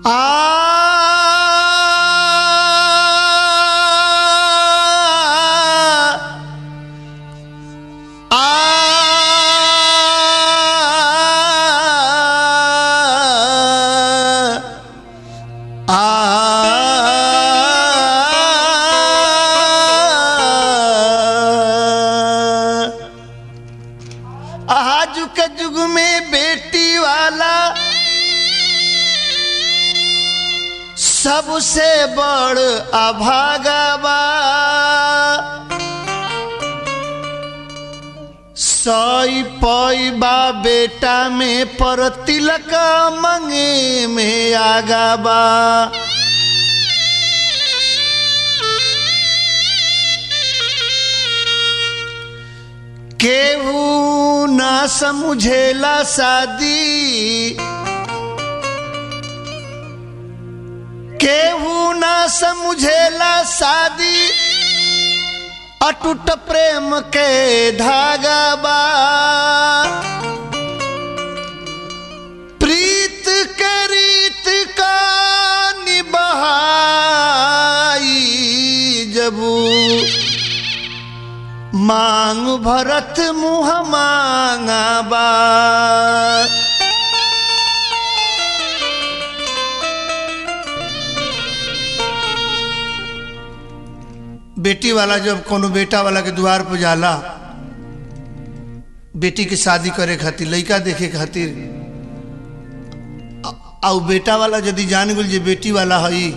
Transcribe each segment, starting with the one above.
आज के युग में बेटी वाला सबसे बड़ अभागा बा सई पई बा बेटा में पर तिलक मंगे में आगा बा केहू ना समझेला शादी केहू ना समझेला शादी अटूट प्रेम के धागा बा प्रीत के रीत का निबहाई जबू मांग भरत मुह मांगा बा बेटी वाला जब कोनो बेटा वाला के द्वार पर जाला बेटी की शादी करे खातिर लड़का देखे खातिर आ उ बेटा वाला यदि जान गेल जे बेटी वाला हई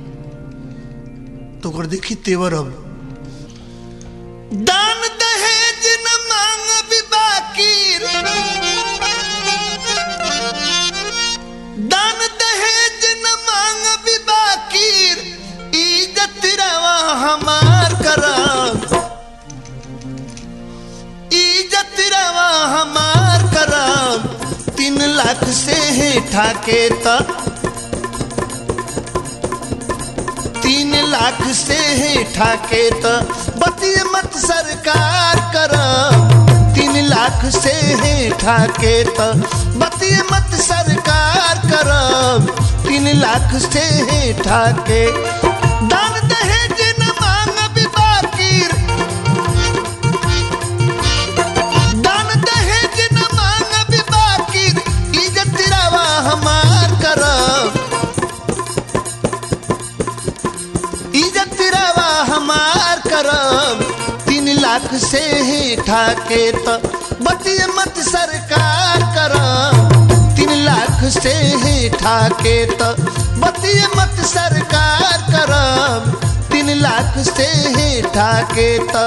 तो ओकर देखी तेवर अब दान दहेज न मांग बाकीर दान दहेज न मांग बाकीर इज्जत रवा हमार करब इज्जत रवा हमार करब तीन लाख से हेठा के तक तीन लाख से हेठा के तो बतिए मत सरकार कर तीन लाख से हेठा के तो बतिए मत सरकार कर तीन लाख से हेठा के दान दहेज न मांग बाकीर दान दहेज न मांग बाकीर इज्जत रवा हमार करब इज्जत रवा हमार करब तीन लाख से हेठा के तो बतिए मत सरकार करब तीन लाख से हेठा के तो बतिए मत सरकार करब तीन लाख से हेठा के तो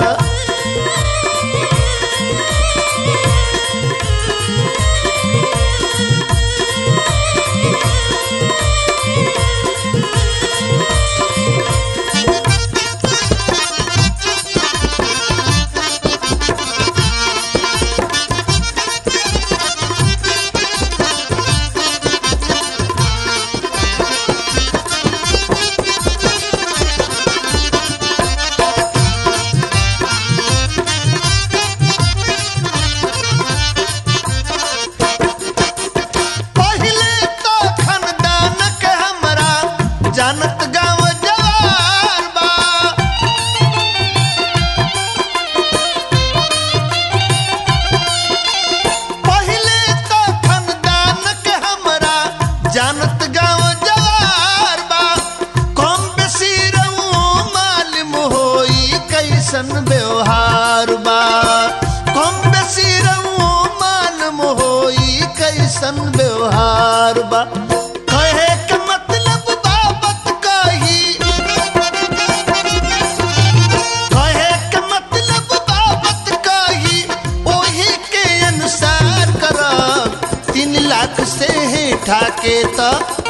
पहिले तो खानदान के हमरा जानत गाँव जवार बा पहिले तो खानदान के हमरा जानत गाँव जवार बा कम बेसी रहू मालूम होई कैसन व्यवहार बा कम बेसी रहू मालूम होई कैसन व्यवहार बा कहे के मतलब बाबत कही कहे के मतलब बाबत कही ओही के अनुसार करब तीन लाख से हेठा के तो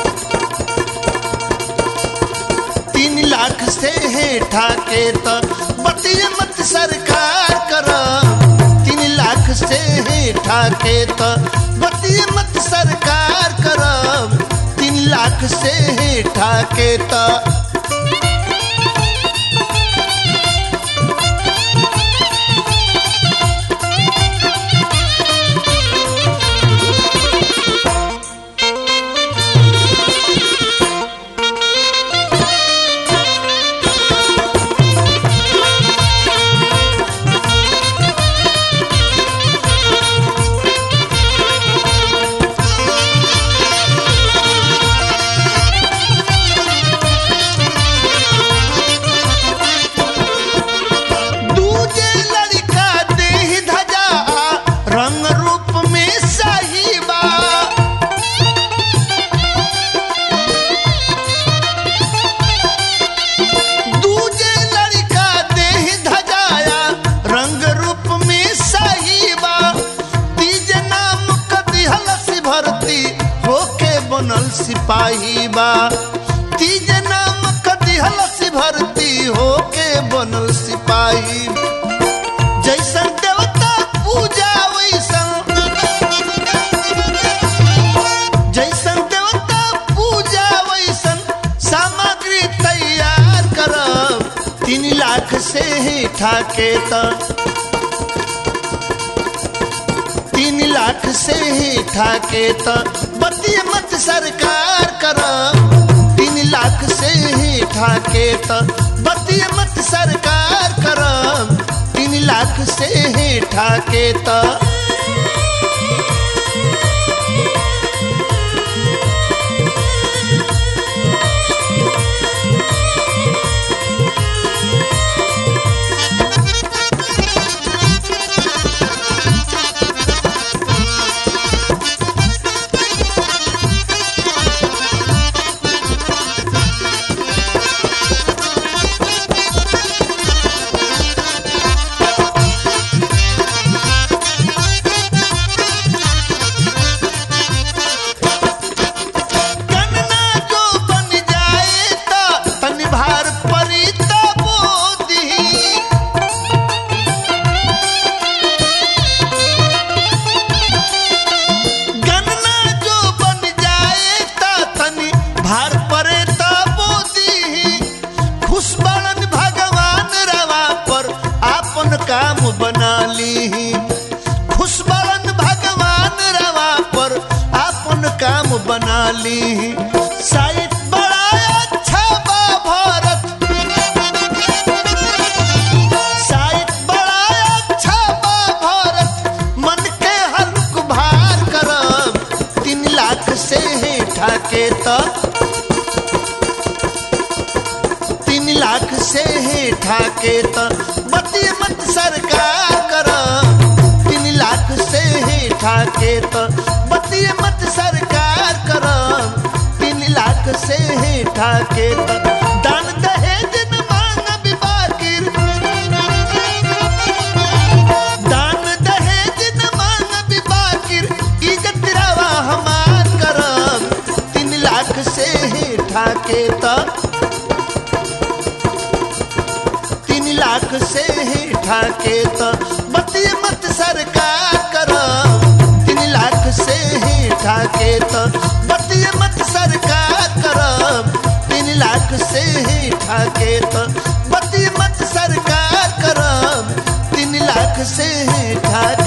तीन लाख से हेठा के तो बतिए मत सरकार करब तीन लाख से हेठा के तो बतिए मत सरकार करब तीन लाख से हेठा के तो भर्ती होके बनल सिपाही बा तीज नाम कदिहल से भर्ती होके बनल सिपाही जैसन देवता पूजा वैसन जैसन देवता पूजा वैसन सामग्री तैयार करब तीन लाख से ही ठाके त तीन लाख से ही ठाके त बतिय मत सरकार करब तीन लाख से ही ठाके त बतिय मत सरकार करब तीन लाख से ही ठाके त कन्ना जो बन जाए त तनि भार परी त बोदी गन्ना जो बन जाए त तनि भार परे त बोदी खुश बनन भगवान रवा पर आपन काम बना ली खुश बनन भगवान रवा पर आपन काम बना ली साइट बड़ा अच्छा बा भारत साइट बड़ा अच्छा बा भारत मन के हल्क भार करब तीन लाख से ही ठाके त तीन लाख से ही ठाके त बती मत सरकार करब तीन लाख से ही ठाके त बती मत सरकार करब तीन लाख से ही ठाके त दान दहेज न मांग बिबाकिर दान दहेज न मांग बिबाकिर इज्जत रवा हमार करब तीन लाख से ही ठाके त तीन लाख से ही ठाके त बती मत सरकार करब तीन लाख से ही ठाके त बती मत सरकार करब तीन लाख से ही ठाके त बती मत सरकार करब तीन लाख से ही ठाके